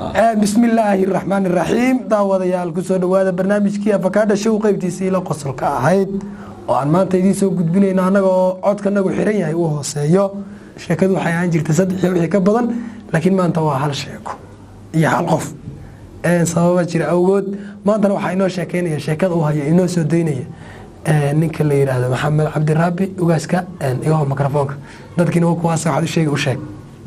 bismi illaahi raxmaan iraxiim daawadayaal kusoo dhawaada barnaamijkii afakaadha show qeybtiisii la qosolka ahayd oo aan maanta idiin soo gudbinayno annaga oo codkanagu xiran yahay uu hooseeyo sheekadu waxay ahaan jirta saddex iyo wixii ka badan laakiin maanta waa hal sheeko iyo hal qof sababa jira awgood maantana waxaa inoo sheekeynaya sheekada uu haya inoo soo daynaya ninka la yidhaahdo maxamed cabdiraabi ugaaska igaho mikrofoonka dadkiina wa kuwaas waxaad u sheegi u sheeg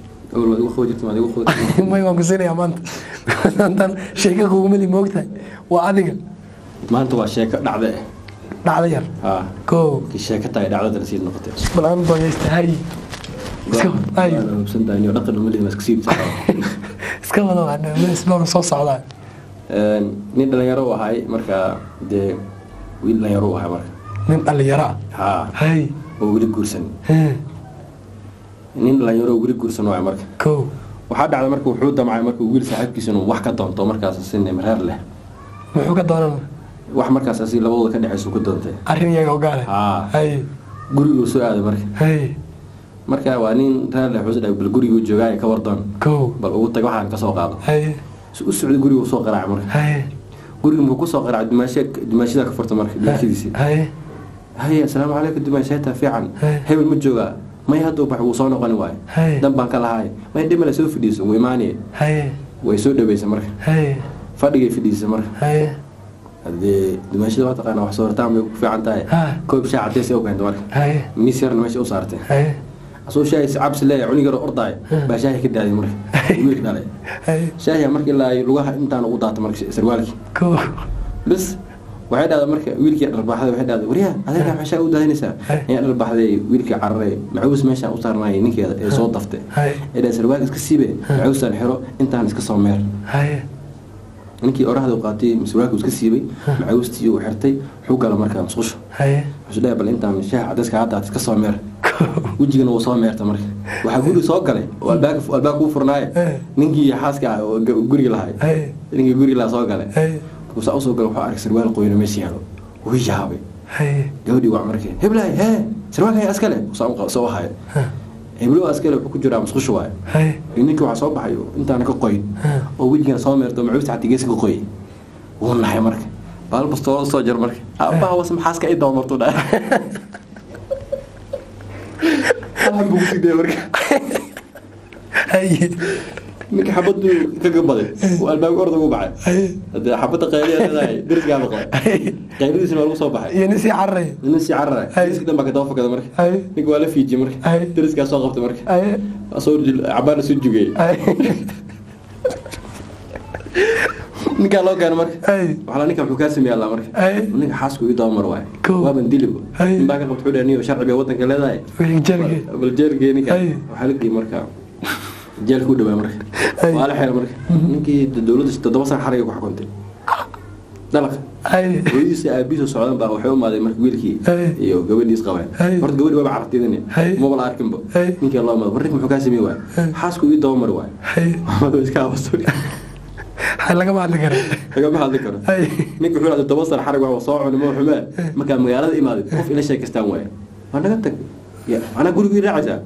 may waan kusiinaya maanta maantan sheeka kugumali moogtahay waa adiga maanta waa sheeko dhacde dhacda yar ah ko kii sheeko tahay dhacdada nasiib noqotay balaan doogeysta hay iska hay hubsantahay dhaqan umalihi ma iska siibta iska wada waa soo socdaa nin dhalinyaro u ahay markaa dee wiil dhalinyaro u ahay marka nin dhalinyaro ah haa hay oo weli guursan nin dhalinyaro oo weli guursan waay marka ko waxaa dhacday marka wuxuu damcay marka wiil saaxiibkiisa inuu wax ka doonto markaas si nimreer leh muxuu ka doonan wax markaas asi labadooda ka dhexaysu ku doontay arrin iyaga ogaale haa hay guriguu soo aaday marka hay marka waa nin reer leh wuxuu dhahay bal guriguu joogaay ka wardoon ko bal ugu tag waxaan ka soo qaado hay si u socday guriguu soo qaraacay marka hay guriga muxuu kusoo qaraacay dumaashe dumaashada ka furta marka dumaashadiisii hay haye asalaamu calaykum dumaasheeta fiican Hey. hebel ma joogaa may hadduu bax wuu soo noqoni waayo Hey. dan baan ka lahaay may dhimale soo fadhiiso wuu imaanaya hay way soo dhaweysa marka hay fadhigay fadhiisa marka hay haddee dumaashada waa taqaana wax soortaan bay ku fiican tahay Ha. koob shaah cadeys u keenta marka hay miis yarna meesha u saartay hay asoo shaahi cabsi leeyahay cunug yaro ordaay baa shaahi ka daaday marka wiilka dhalay hay shaahiya marka ilaa ay lugaha intaan ugu daata marka sarwaalkii ko bas waxay dhahday marka wiilkii dharbaxday waxay dhahday waryaa adeerkaa maxaa u daadinaysaa Hey. ayaa dharbaxday wiilkii cararay macuus meeshaan u saarnayay ninkeeda ee soo daftay Hey. ee dhahay sarwaal iska siibe macuusaan xiro intaan iska soo meer hay ninkii orahda u qaatay sarwaalkuu iska siibay macuustii uu xirtay wuxuu gala markaa musqusho hay wuxuu dhahay bal intaan shaah cadayska haddaad iska soo meer wejigana wuu soo meerta marka waxaa guri soo galay oo albaabka albaabka u furnaaye Hey. ninkii xaaska ah oo ga- guriga lahay hay ninkii guriga lahaa soo galay hay markuusaa usoo gala wuxuu arkay sarwaal qoyno meesha yaalo wuu yaabay hay gabadhii waa markay heblaay hee sarwaalkaya askale soo soo hayo heblo askale wuxuu ku jiraa musqusha waayo hay iyo ninkii waxaa soo baxay oo intaana ka qoyn oo wejigana soo meerto macuusta xatii geeska ka qoyay wuu naxay marka baal bastoo soo jar marka aabbaha was maxaaska i doomartu dhaa halhan buu kusii daya marka hay ninka xabaduu ka gabaday uu albaabka orda ugu baxay hay hadee xabadda qayliya leedahay deriskaa noqday qaylidiisina waa lagu soo baxay iyo nin sii cararaya nin sii carara Hay. deriska dhan baa ka daba fakada marka hay ninka waa la fiijiyey marka Hay. deriskaa soo qabtay marka hay asoo cabaana soo jugay hay ninkaa loo keena marka hay waxaa ninka wuxuu kaa sameeya alla marka Hay. ninka xaasku ii doomar waay Kow. waaban dilibo Hay. nin baa ka qabta wuxuu dhahay niyo sharci bay wadanka leedahay wixii jarge bal jeelgee ninka Hay. waxaa la geeyey marka jeelka u dhawaa marka Hay. waa la xeera marka ninkii dowladda toddoba sana xariga ku xukuntay dalaqa hay hooyadiisa aabihiisa socdan baa waxay u imaaday marka wiilkii Hay. iyo gabadhiis qabeen Hay. horta gabadhi waaba carabtidani Hay. maba la arkinba Hay. ninkii loo imaaday war ninka muxuu kaa sameey waay Hay. xaasku ii dabamari waay hay maxamed iska aabasto hay lagama hadli kara lagama hadli karo hay ninka wuxuu dhahday toban sana xarig wax soo cuni ma xumee markaa magaalada imaaday qof ila sheekaystaan waaye waa naga tag ya anaa gurigii raacaysaa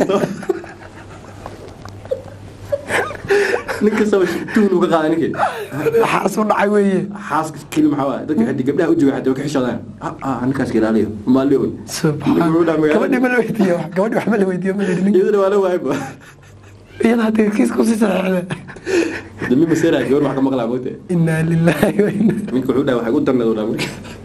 nin kastaba tuhun uga qaada ninkii waxaas u dhacay weeye xaaska keli maxaa waaye dadka xiddi gabdhaha u jooga xataa way ka xishoodaan ah ah ninkaas ilaaliyo maali oy subxaan Ninka wuxuu dhahay gabadhi magaalada ma la weydiiyo wax gabadhi wax ma la weydiiyo ma yidhi nin iyadana waa la waayba iyada hadda kiis kusii saxeexda dami maseeraa gabar wax ka maqlaa moogta inaa lilaahi wa inaa ninka wuxuu dhahay waxay u darneed u dhaha marka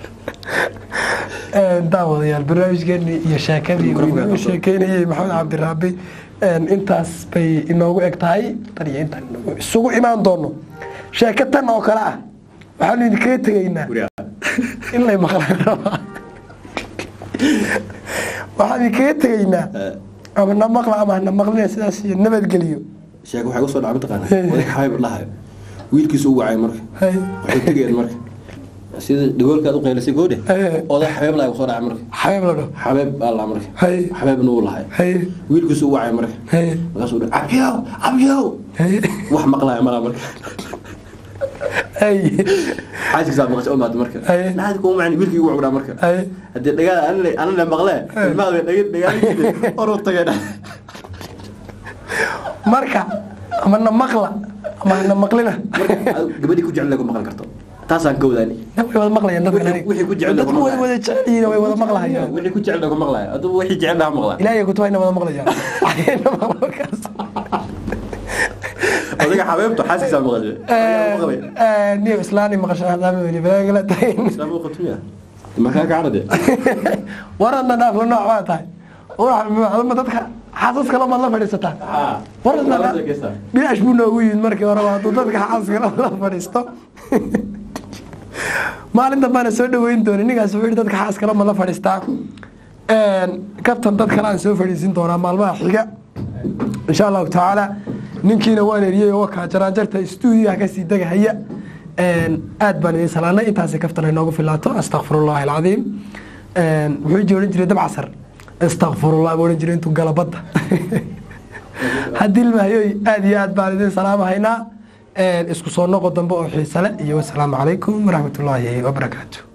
daawadayaal barnaamijkeenii iyo sheekadii uu Mikrofoonka inoogu qabso. sheekeynayey maxamed cabdiraabi intaas bay inoogu eg tahay tan iyo intaan inagu isugu imaan doono sheeko tan oo kale ah waxaanu idinkaga tegaynaa guriga in lay maqlaan rabaa waxaan idinkaga tegaynaa ama na maqla ama hana maqlina sidaas iyo nabadgeliyo sheeko waxay usoo dhacay mataqaana Hey. oday xabayb dhahayo wiilkiisu u wacay marka Hay. waxay tegeen marka sida dhagoolkaad u qaylisay goodhe Hey. oday xabeeb laha soo dhacay marka xabeeb la dhaho xabeeb baa lahaa marka Hey. xabeebna uu lahay hay wiilkiisu u wacay marka hay markaasuu dhahay cabyow cabyow hay wax maqlaya malaa marka hay xaaskiisaa maqasho u maata marka Hey. naadi kuma macni wiilkii ugu wacdaa marka hay haddii dhagaal anana maqlee ilmaha dhaga dhagaal oru tagay marka ama na maqla ama hana maqlina marka gabadhii ku jecel lagu maqli karto taasaan ka wadaani way wada maqlayaan dadka Wixii- wixii ku jecel dadku lagu way maqlayo. wada jecel yihiin way wada maqlayaan wixii ku jecel lagu maqlayo adugu wixii jecel laha maqlaa ilaahay kutubahayna wada maqlayaan Ayayna maqlo markaas. adiga xabeebtu xaaskiisaa maqashay maqlay Eh, niyo islaani maqashan haddaama weli balaagala tahayn islaamku qatumiya markaa kacrade waradna dhaafla nooc baa tahay ma dadka xaasas kale maad la fadhiisataa waradna bilaash buu noogu yimid markii horeba hadduu dadka xaasas kale la fadhiisto maalin dambaana soo dhaweyn doona ninkaas wuxuu yihi dadka xaas kale ma la fadhiistaa kabtan dad kale aan soo fadhiisin doonaa maalmaha xiga insha allahu tacaala ninkiina waan eriyey oo wakaa jaraanjarta stuudiyaha kasii degahaya aad baan idin salaanay intaasi kaftan ay noogu filaato astakfirullahi alcadiim muxuu ji odhan jiray dabcasar astakfirullah buu odhan jiray intuu gala badda haddii ilmahayoy aad iyo aad baan idin salaamahaynaa isku soo noqo dambe oo xiisale iyo wasalaamu calaykum waraxmatullaahi wabarakaatu